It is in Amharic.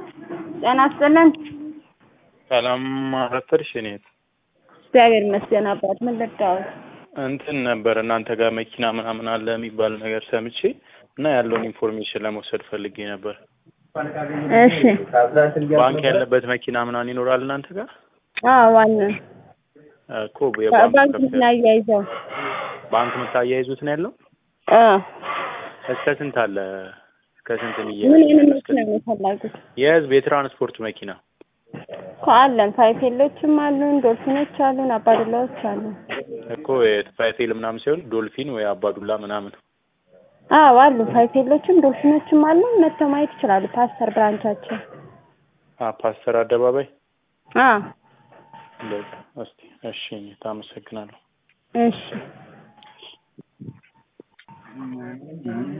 ጤና ይስጥልን። ሰላም አረፈድሽ? እኔ እግዚአብሔር ይመስገን አባት። ምን ልርዳዎት? እንትን ነበር እናንተ ጋር መኪና ምናምን አለ የሚባል ነገር ሰምቼ እና ያለውን ኢንፎርሜሽን ለመውሰድ ፈልጌ ነበር። እሺ። ባንክ ያለበት መኪና ምናምን ይኖራል እናንተ ጋር? አዎ አለን። እኮ የባንክ ባንክ ከፍተኛ- ምን አያይዘው? ባንክ የምታያይዙት ነው ያለው? አዎ። እስከ ስንት አለ? እስከ ስንት ምን የሚያያዝ? አይነት መኪና ነው የፈለጉት? የህዝብ የትራንስፖርት መኪና እኮ አለን። ፋይፌሎችም አሉን፣ ዶልፊኖች አሉን፣ አባዱላዎች አሉን። እኮ የፋይፌል ምናምን ሳይሆን ዶልፊን ወይ አባዱላ ምናምን። አዎ አሉ። ፋይፌሎችም ዶልፊኖችም አሉን። መጥተው ማየት ይችላሉ። ፓስተር ብራንቻችን። አ ፓስተር አደባባይ አዎ። በቃ እስቲ እሺ፣ እኔ ታመሰግናለሁ። እሺ